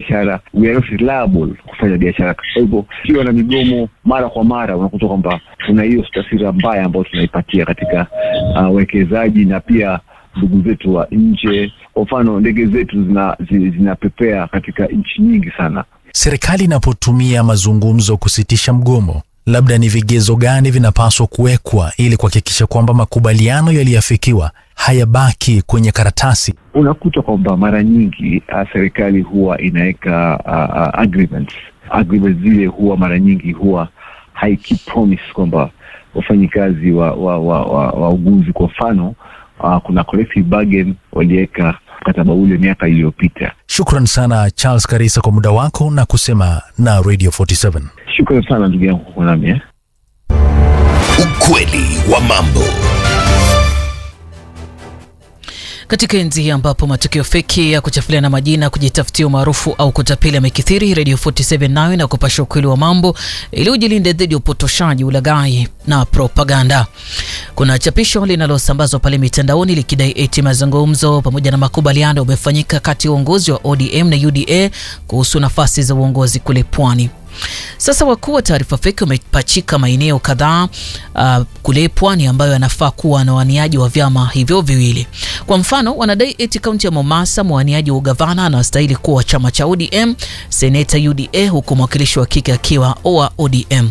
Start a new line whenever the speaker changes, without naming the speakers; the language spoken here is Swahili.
biashara, we are not reliable kufanya biashara. Kwa hivyo ukiwa na migomo mara kwa mara, unakuta kwamba tuna hiyo taswira mbaya ambayo tunaipatia katika uwekezaji na pia ndugu zetu wa nje. Kwa mfano ndege zetu zina, zi- zinapepea katika nchi nyingi sana.
Serikali inapotumia mazungumzo kusitisha mgomo, labda ni vigezo gani vinapaswa kuwekwa ili kuhakikisha kwamba makubaliano yaliyoafikiwa hayabaki kwenye karatasi?
Unakuta kwamba mara nyingi uh, serikali huwa inaweka uh, uh, agreements. Agreements zile huwa mara nyingi huwa haiki promise kwamba wafanyikazi wa wa, wa, wa, wa uguzi kwa mfano uh, kuna collective bargain waliweka mkataba ule miaka iliyopita.
Shukran sana Charles Karisa kwa muda wako na kusema na Radio 47.
Shukrani sana ndugu yangu kwa kuwa nami eh.
Ukweli wa mambo.
Katika enzi hii ambapo matukio feki ya kuchafuliana majina, kujitafutia umaarufu au kutapeli yamekithiri, Radio 47 nayo na kupasha ukweli wa mambo ili ujilinde dhidi ya upotoshaji, ulaghai na propaganda. Kuna chapisho linalosambazwa pale mitandaoni likidai eti mazungumzo pamoja na makubaliano yamefanyika kati ya uongozi wa ODM na UDA kuhusu nafasi za uongozi kule Pwani. Sasa wakuu wa taarifa feki wamepachika maeneo kadhaa uh, kule pwani ambayo yanafaa kuwa na waniaji wa vyama hivyo viwili. Kwa mfano, wanadai eti kaunti ya Mombasa mwaniaji wa ugavana anastahili kuwa wa chama cha ODM, seneta UDA, huku mwakilishi wa kike akiwa wa ODM.